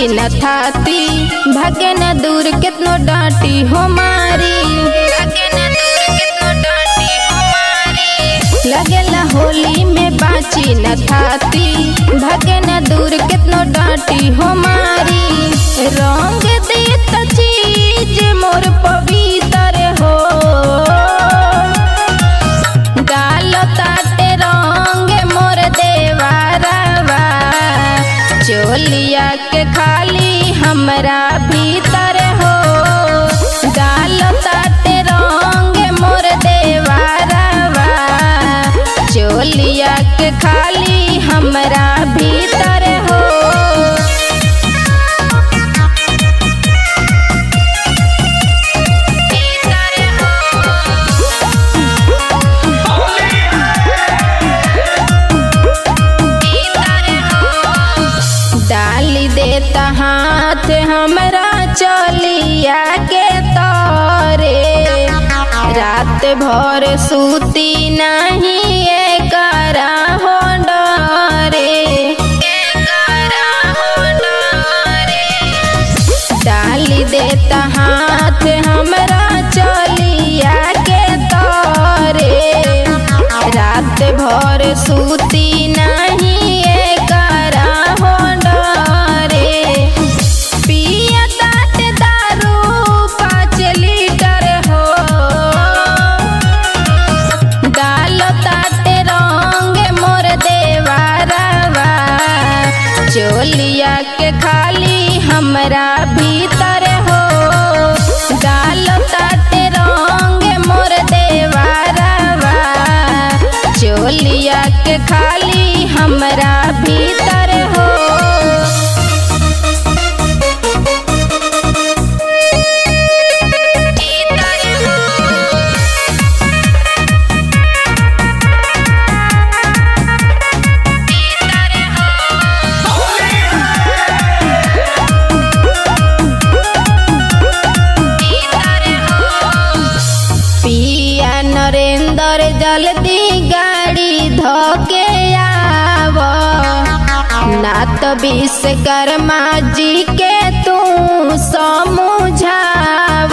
बाची न थाती भागे न दूर कितनो डांटी हो मारी भागे न दूर कितनो डांटी हो मारी लगेला होली में बाची न थाती भागे न दूर कितनो डांटी हो मारी रंग देत चीज मोर पवित्र हो डालो ताटे रंग मोर देवारवा चोलिया के खाली हमरा भीतर हो डालो ताटे रंग मोर देवारवा चोलिया के खाली हमरा भीतर हो डाली देता हाथ हमरा चलिया के तरे रात भर सूती नहीं एकरा हो डरे एकरा हो डरे डाली देता हाथ हमरा चलिया के तरे रात भर सूती नहीं एकरा हो डरे पिया तात दारू पाँच लीटर हो डालो ताटे रंग मोर देवारवा चोलिया के खाली हमरा भीतर हो डालो ताटे रंग मोर देवारवा चोलिया के खाली हमरा भीतर हो पिया नरेंद्र जल्दी गाड़ी धोके आव ना तो विश्वकर्मा जी के तू समझाव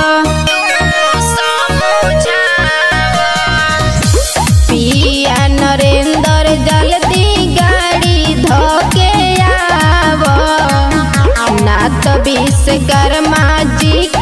पिया नरेंद्र जल्दी गाड़ी धोके आव ना तो विश्वकर्मा जी